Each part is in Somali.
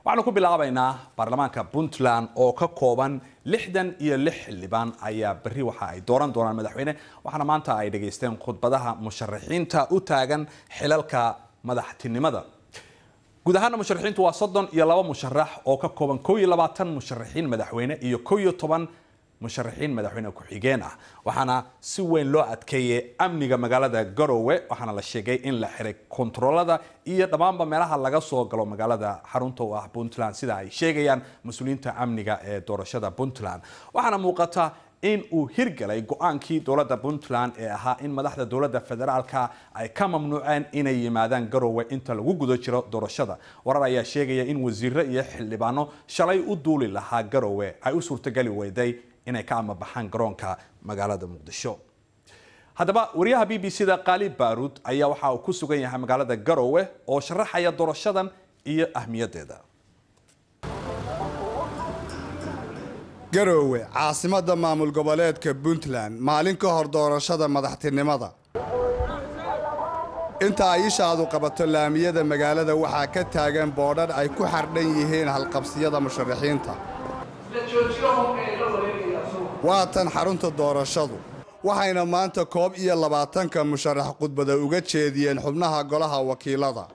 waxaanu ku bilaabaynaa baarlamaanka puntland oo ka kooban lixdan iyo lix xildhibaan ayaa berri waxa ay dooran doonaan madaxweyne waxaana maanta ay dhageysteen khudbadaha musharaxiinta u taagan xilalka madaxtinimada guud ahaana musharaxiintu waa soddon iyo laba musharax oo ka kooban kow iyo labaatan musharaxiin madaxweyne iyo kow iyo toban musharaxiin madaxweyne ku-xigeen ah waxaana si weyn loo adkeeyey amniga magaalada garowe waxaana la sheegay in la xiray kontaroolada iyo dhammaanba meelaha laga soo galo magaalada xarunta u ah puntland sida ay sheegayaan mas-uuliyiinta amniga ee doorashada puntland waxaana muuqata in uu hirgalay go-aankii dowladda puntland ee ahaa in madaxda dowladda federaalka ay ka mamnuuceen inay yimaadaan garowe inta lagu guda jiro doorashada warar ayaa sheegaya in wasiiro iyo xildhibaano shalay u duuli lahaa garowe ay u suurtogeli weyday inay ka amabaxaan garoonka magaalada muqdisho haddaba wariyaha b b c da qaali baaruud ayaa waxa uu ku sugan yahay magaalada garowe oo sharaxaya doorashadan iyo ahmiyaddeeda garowe caasimadda maamul goboleedka puntland maalin ka hor doorashada madaxtinimada inta ay ishaadu qabato laamiyada magaalada waxaa ka taagan boodhadh ay ku xardhan yihiin halqabsiyada musharaxiinta waa tan xarunta doorashadu waxayna maanta koob iyo labaatanka musharax khudbada uga jeediyeen xubnaha golaha wakiilada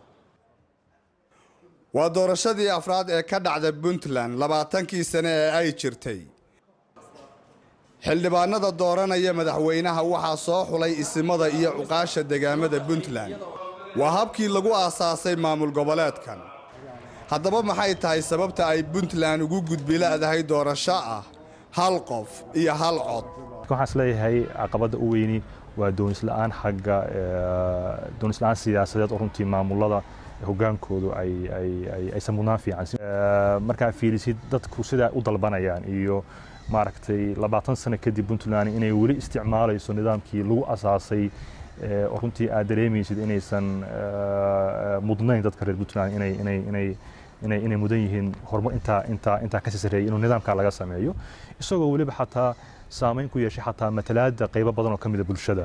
waa doorashadii afraad ee ka dhacda puntland labaatankii sane ee ay jirtay xildhibaanada dooranaya madaxweynaha waxaa soo xulay isimada iyo cuqaasha degaamada puntland waa habkii lagu aasaasay maamul goboleedkan haddaba maxay tahay sababta ay puntland ugu gudbila'dahay doorasho ah hal qof iyo hal cod waxaan isleeyahay caqabadda u weyni waa doonisla'aan xagga doonisla'aan siyaasadeed oo runtii maamulada hogaankoodu aysan mudnaan fiican markaa fiilisid dadku sidaa u dalbanayaan iyo maaragtay labaatan sano kadib puntland inay weli isticmaalayso nidaamkii lagu asaasay oo runtii aad dareemaysid inaysan mudnayn dadka reer puntland inay inay inay inay inay mudan yihiin horumar intaa intaa intaa kasii sarreeyay inuu nidaamkaa laga sameeyo isagoo weliba xataa saamayn ku yeeshay xataa matalaadda qaybo badan oo ka mida bulshada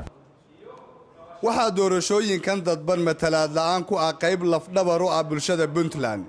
waxaa doorashooyinkan dadban matalaad la'aan ku ah qayb lafdhabar u ah bulshada puntland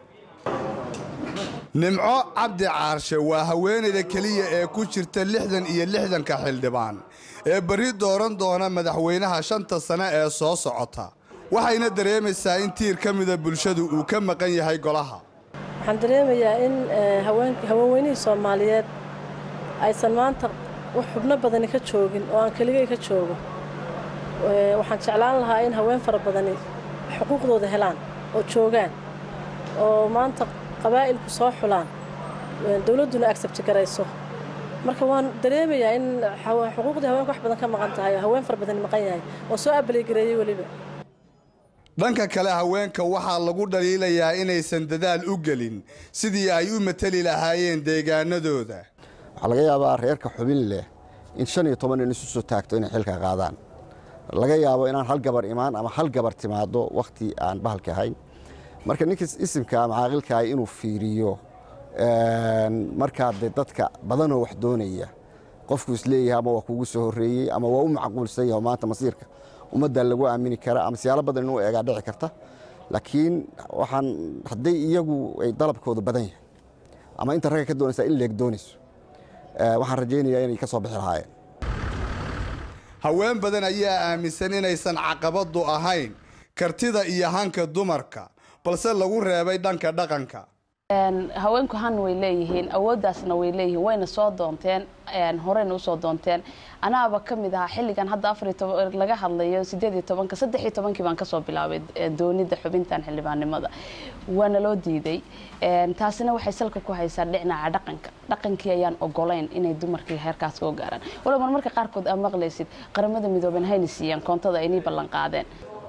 nimco cabdi caarshe waa haweenayda keliya ee ku jirta lixdan iyo lixdanka xildhibaan ee berri dooran doona madaxweynaha shanta sane ee soo socota waxayna dareemaysaa in tiir ka mida bulshadu uu ka maqan yahay golaha waxaan dareemayaa in haweenweynihii soomaaliyeed aysan maanta wax xubno badani ka joogin oo aan keligay ka joogo waxaan jeclaan lahaa in haween fara badani xuquuqdooda helaan oo joogaan oo maanta qabaa'ilku soo xulaan dowladduna agsabti garayso marka waan dareemayaa in xuquuqdii haweenka wax badan ka maqan tahay oo haween fara badani maqan yahay oo soo abaligareeyey weliba dhanka kale haweenka waxaa lagu dhaliilayaa inaysan dadaal u gelin sidii ay u mateli lahaayeen deegaanadooda waxaa laga yaabaa reerka xubin leh in shan iyo toban nin isu soo taagto inay xilka qaadaan laga yaabo inaan hal gabar imaan ama hal gabar timaado wakhti aan bahalka ahayn marka ninka isimka ama caaqilkaah inuu fiiriyo markaa de dadka badanoo wax doonaya qofku isleeyahay ama waa kugu soo horreeyey ama waa u macquulsan yahay maanta masiirka ummadda lagu aamini kara ama siyaalo badan inuu eegaa dhici karta laakiin waxaan hadday iyagu ay dalabkooda badan yahay ama inta ragga ka doonaysaa in leeg doonayso waxaan rajaynayaa inay ka soo bixi lahaayeen haween badan ayaa aaminsan inaysan caqabaddu ahayn kartida iyo hanka dumarka balse lagu reebay dhanka dhaqanka haweenku han way leeyihiin awooddaasna way leeyihiin wayna soo doonteen horeyna usoo doonteen anaaba ka mid ahaa xilligan hadda afar laga hadlayo sideed iyo tobanka saddex iyo tobankii baan kasoo bilaabay doonida xubintan xildhibaannimada waana loo diiday taasina waxay salka ku haysaa dhinaca dhaqanka dhaqankii ayaan ogolayn inay dumarkii heerkaas soo gaaraan walow mar marka qaarkood aa maqlaysid qaramada midooben hayna siiyaan koontada aynii ballan qaadeen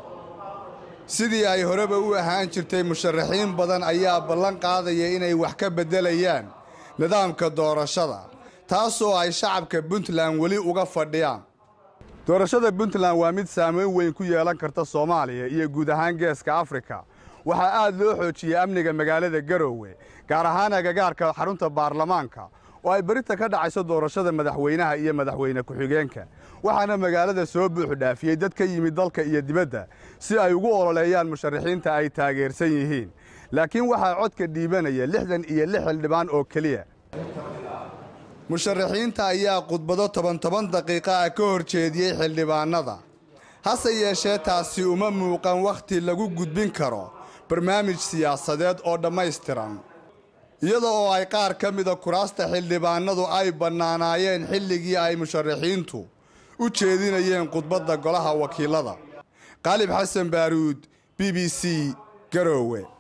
sidii ay horeba u ahaan jirtay musharaxiin badan ayaa ballan qaadaya inay wax ka beddelayaan nidaamka doorashada taasoo ay shacabka puntland weli uga fadhiyaan doorashada puntland waa mid saamayn weyn ku yeelan karta soomaaliya iyo guud ahaan geeska afrika waxaa aad loo xoojiyey amniga magaalada garowe gaar ahaan agagaarka xarunta baarlamaanka oo ay berita ka dhacayso doorashada madaxweynaha iyo madaxweyne ku-xigeenka waxaana magaalada soo buuxu dhaafiyey dad ka yimid dalka iyo dibadda si ay ugu ololeeyaan musharaxiinta ay taageersan yihiin laakiin waxaa codka dhiibanaya lixdan iyo lix xildhibaan oo keliya musharaxiinta ayaa khudbado toban toban daqiiqa ah ka hor jeediyey xildhibaannada hase yeeshee taasi uma muuqan wakhti lagu gudbin karo barnaamij siyaasadeed oo dhammaystiran iyada oo ay qaar ka mida kuraasta xildhibaannadu ay bannaanaayeen xilligii ay musharaxiintu u jeedinayeen khudbadda golaha wakiilada qaalib xasan baaruud b b c garoowe